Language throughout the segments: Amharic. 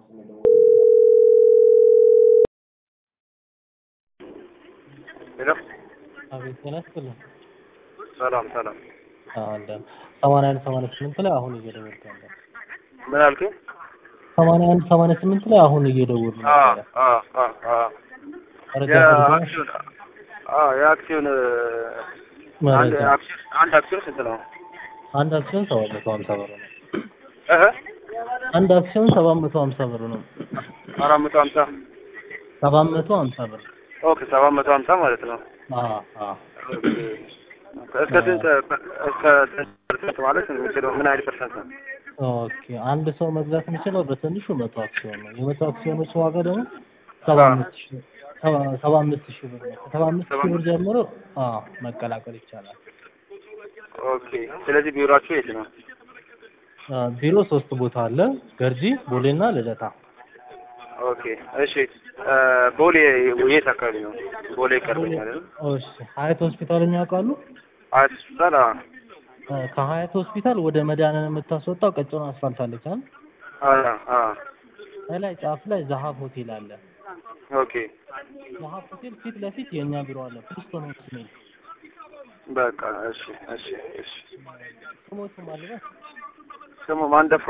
ሄሎ አቤት ጤና ይስጥልኝ። ሰላም ሰላም። አለን ሰማንያ አንድ ሰማንያ ስምንት ላይ አሁን እየደወልኩ ያለ ምን አልከኝ? ሰማንያ አንድ ሰማንያ ስምንት ላይ አሁን እየደወሉ አ ነበረ። አ አ አ መረጃ ፈልገው የአክሲዮን አ የአክሲዮን አንድ መረጃ አክሲዮን አንድ አክሲዮን ስንት ነው? አንድ አክሲዮን ሰባት መቶ ሀምሳ ብር ነው። እህ አንድ አክሲዮን ሰባት መቶ ሀምሳ ብር ነው። አራት መቶ ሀምሳ ሰባት መቶ ሀምሳ ብር ኦኬ ሰባት መቶ ሀምሳ ማለት ነው። አ አ ኦኬ እስከ ስንት እስከ ስንት ፐርሰንት ማለት የሚችለው ምን አይነት ፐርሰንት ነው? ኦኬ አንድ ሰው መግዛት የሚችለው በትንሹ መቶ አክሲዮን ነው። የመቶ አክሲዮኖች ዋጋ ደግሞ ሰባ አምስት ሺህ ሰባ- ሰባ አምስት ሺህ ብር ነው። ከሰባ አምስት ሺህ ብር ጀምሮ አ መቀላቀል ይቻላል። ኦኬ ስለዚህ ቢሮአችሁ የት ነው? አ ቢሮ ሶስት ቦታ አለ፣ ገርጂ፣ ቦሌና ልደታ። ኦኬ እሺ እ ቦሌ የት አካባቢ ነው? ቦሌ ይቀርበኛል አይደል? እሺ ሀያት ሆስፒታልን ያውቃሉ? አያት ሆስፒታል አ አ ከሀያት ሆስፒታል ወደ መድኃኒዓለም የምታስወጣው ቀጭኑ አስፋልት አለች አይደል? አ አ ላይ ጫፍ ላይ ዛሀብ ሆቴል አለ። ኦኬ ዛሀብ ሆቴል ፊት ለፊት የእኛ ቢሮ አለ። ፕሪስቶን ሆቴል በቃ እሺ እሺ እሺ ስሞቹም አለበት። ስሙ ማንደፍሮ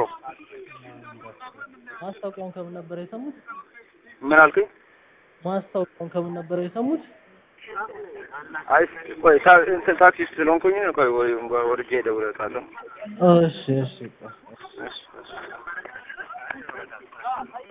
ማስታወቂያውን ከምን ነበር የሰሙት? ምን አልከኝ? ማስታወቂያውን ከምን ነበር የሰሙት? አይ ቆይ ታ- እንትን ታክሲ ውስጥ ስለሆንኩኝ ቆይ ወይ- ወርጄ እደውልልሃለሁ። እሺ እሺ እሺ። እሺ እሺ